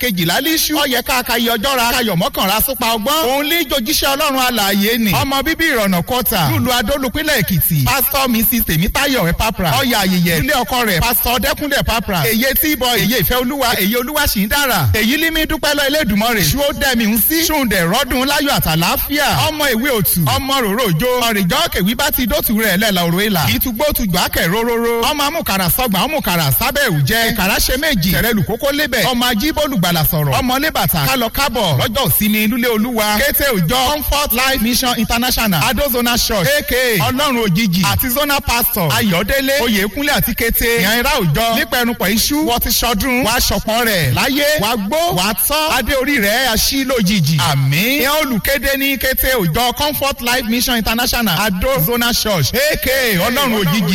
kejìlá líṣú ọyẹ káàkiri ọjọ́ ra kayọ̀ mọ́kànlá súpa ọgbọ́n òun lè jojíṣẹ́ ọlọ́run alààyè ni ọmọ bíbí ìrọ̀nà kọta lùlù adólùpínlẹ̀ èkìtì pásítọ̀ mrs tèmítáyọ̀ ẹ̀ papra ọyà ayẹyẹ ilé ọkọ rẹ̀ pásítọ̀ dẹ́kúndẹ̀ papra èyí tí bọ èyí ìfẹ́ olúwa èyí olúwa sì ń dára èyí límí dúpẹ́ lọ Elédùmarè ṣó dẹ́mi ń sí ṣùǹdẹ̀ rọ́dún láyọ̀ àtàláfíà ọmọ ìwé òtù ọmọ ròrò òjò ọ̀rìjọ́ kèwí bá ti dótù rẹ̀ lẹ́la òrò ìlà ìtúgbó tùgbà kẹ̀ róróró ọmọ amúkàrà sọgbà ọmọkàrà sábẹ́ òjẹ́ ìkàrà ṣe méjì tẹ̀rẹ̀lù kókó lébẹ̀ ọmọ ajíbólùgbàlà sọ̀rọ̀ ọmọ lébàtà kálọ kábọ̀ lọ́jọ́ ìsinmi lúlé olúwa kété òjọ comfort life mission international adozona church aka ọlọ́run òjijì àti zona pastor ayọ̀délé oyèkúnlé àti kété ìyànra òjọ nípẹ̀rùpọ̀ iṣu wọ́n ti ṣọdún wàá ṣọ̀pọ̀ rẹ̀ láyé wàá gbó wàá tọ́ adé orí rẹ̀ aṣí lójijì àmín ìyẹn olùkéde ní kété òjọ comfort life mission international adozona church aka ọlọ́run òjijì.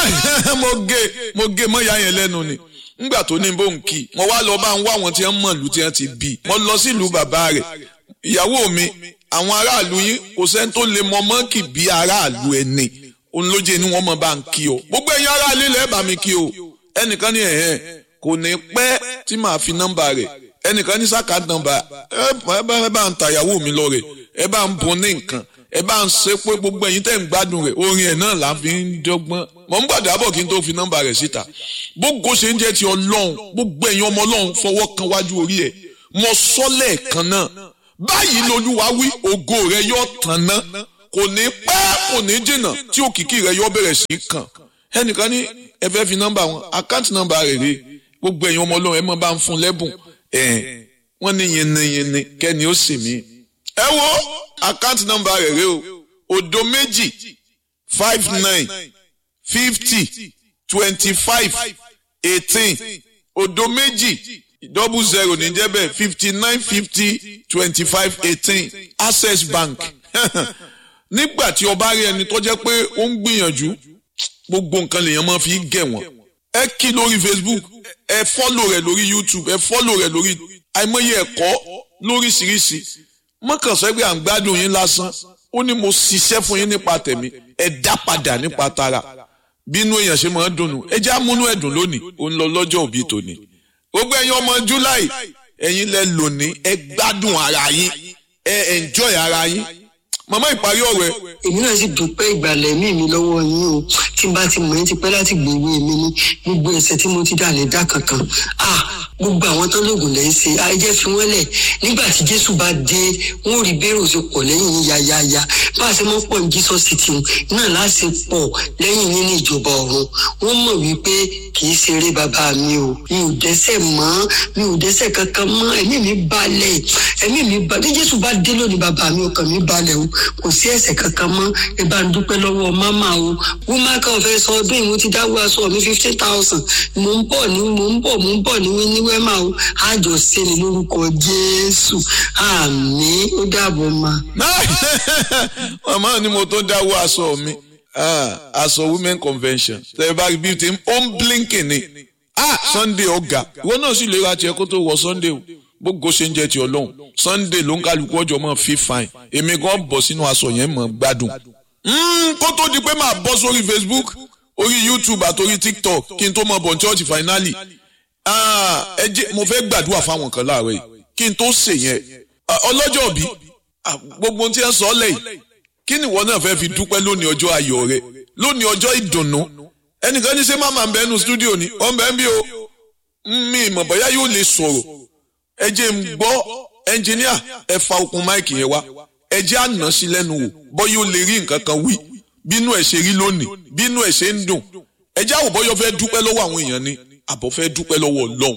mo gé mo gé mọ́yà yẹn lẹ́nu ni ngbà tó ní bóun kì í mo wá lọ bá ń wá àwọn tí wọ́n mọ̀ lù tí wọ́n ti bì mo lọ sílùú bàbá rẹ̀ ìyàwó mi àwọn aráàlú yín kò sẹ́ni tó lè mọ mọ́ǹkì bí aráàlú ẹni òun ló jẹ́ ni wọ́n mọ̀ bá ń kí o gbogbo ẹ̀yin aráàlú ilẹ̀ bá mi kí o ẹnìkan ní ẹ̀hẹ́n kò ní pẹ́ tí màá fi nọ́mbà rẹ̀ ẹnìkan ní sáka nọ́mbà ẹ bá ń ta ìyàwó mi lọ rẹ̀ ẹ bá ń bun ní nǹkan ẹ bá ń ṣe pé gbogbo ẹ̀yin tẹ́ ń gbádùn rẹ̀ orin ẹ̀ náà là ń fi ń dọ́gbọ́n mọ̀ ń gbàdá bọ̀ kí n tó fi nọ́mbà rẹ̀ síta gbogbo ṣe ń jẹ́ ti ọlọ́run gbogbo ẹ̀yin ọmọ ọlọ́run fọwọ́ kan wájú orí ẹ̀ mọ sọ́lẹ̀ kan náà báyìí lolúwa wí ògo rẹ̀ yóò tàn ná kò ní pẹ́ kò ní jìnnà tí òkìkí rẹ̀ yóò bẹ̀rẹ̀ sí í kàn ẹnìkan ní ẹ fẹ́ fi nọ́mbà wọn àkáǹtì nọ́mbà rẹ̀ rè gbogbo ẹ̀yin ọmọ ọlọ́run ẹ mọ̀ bá ń fún lẹ́bùn ẹ̀ wọ́n ní yẹnnẹyẹnnẹ kẹ́ni ó sì mí ẹ wo àkáǹtì nọ́mbà rẹ̀ rè o òdo méjì five nine fifty twenty-five eighteen òdo méjì double zero ní jẹ́ bẹ́ẹ̀ fifty nine fifty twenty-five eighteen access bank nígbà tí o bá rí ẹni tó jẹ́ pé ó ń gbìyànjú gbogbo nǹkan lèèyàn máa fi gẹ̀ wọ́n ẹ kí lórí facebook ẹ fọ́lò rẹ̀ lórí youtube ẹ fọ́lò rẹ̀ lórí àìmọye ẹ̀kọ́ lóríṣiríṣi mọ́kànsẹ́ pé à ń gbádùn yín lásán ó ní mo ṣiṣẹ́ fún yín nípa tẹ̀mí ẹ dá padà nípa tara bínú èèyàn ṣe máa ń dùnnú ẹ já múnú ẹ̀dùn lónìí ó ń lọ lọ́jọ́ òbí tòní gbogbo ẹ̀yin ọmọ july ẹ̀yin lẹ lónìí ẹ gbádùn ara yín ẹ enjoy ara yín màmá ìparí ọ̀rọ̀ ẹ. èmi náà sì dúpẹ́ ìgbàlẹ̀ mí mi lọ́wọ́ yín o tí n bá ti mọ̀ ẹ́ ti pẹ́ láti gbèwé mi ní gbogbo ẹ̀ṣẹ̀ tí mo ti dà lè dá kankan ah gbogbo àwọn tán lóògùn lẹ́yìn ṣe ayẹyẹ fi wọ́n lẹ̀ nígbà tí jésù bá dé wọn ò rí bẹ́rù ṣe pọ̀ lẹ́yìn yín yáyáyá bá a ṣe mọ́ pọ̀ ní jesus city náà láti pọ̀ lẹ́yìn yín ní ìjọba ọ̀run wọ́n mọ̀ wípé kì í ṣeré bàbá mi o mi ò dẹ́ṣẹ̀ mọ́ mi ò dẹ́ṣẹ̀ kankan mọ́ ẹ̀mí mi balẹ̀ ẹ̀mí mi balẹ̀ bí jésù bá dé lónìí bàbá mi ọkàn mi balẹ̀ o kò sí ẹ̀ṣẹ̀ kankan mọ́ ẹ bá ń dúpẹ́ lọ́wọ́ máma o wúmá kan fẹ́ sọ ọdún ìwọ ti dáwọ́ aṣọ mi fifty thousand mò ń bọ̀ ní mò ń bọ̀ mò ń bọ̀ ní ní wẹ́mà o àjọ ṣe ni lórúkọ jésù àmín ó dàbọ̀ ma. màmá ni mo tó dáwọ́ aṣọ mi aṣọ women convention tẹ̀lé bá bí ti ó ń blinking ni sunday ọ̀gá ìwọ náà sì lè ra tiẹ̀ kó tó wọ sunday o gbogbo ṣe ń jẹ́ ti ọlọ́run sunday ló ń kálukú ọjọ́ mọ́ fi fine èmi gan bọ̀ sínú aṣọ yẹn mọ́ gbádùn. kó tó di pé màá bọ́ sórí facebook orí youtube àtòrí tiktok kí n tó mọ bọ̀ ní church finally ẹ jẹ́ mo fẹ́ gbàdúrà fáwọn kan láàárọ̀ yìí kí n tó ṣe yẹn ọlọ́jọ́ òbí gbogbo tí ẹ sọ lẹ́yìn kí ni ìwọ náà fẹ́ fi dúpẹ́ lónìí ọjọ́ ayọ̀ rẹ lónìí ọjọ́ ìdùnnú ẹnìkan ní ṣé máma ń bẹ nínú stúdíò ni ọ̀ ń bẹ ń bí o mi ìmọ̀ bóyá yóò lè sọ̀rọ̀ ẹ jẹ́ ń gbọ́ ẹnjìníà ẹ fa okùn máìkì yẹn wá ẹ jẹ́ àná sí lẹ́nu wò bóyá ó lè rí nǹkan kan wí bínú ẹ̀ ṣe rí lónìí bínú ẹ̀ ṣe ń dùn ẹ jẹ́ àwòbọ́yọ́ fẹ́ dúpẹ́ lọ́wọ́ àwọn èèyàn ni àbọ̀ fẹ́ dúpẹ́ lọ́wọ́ ọlọ́run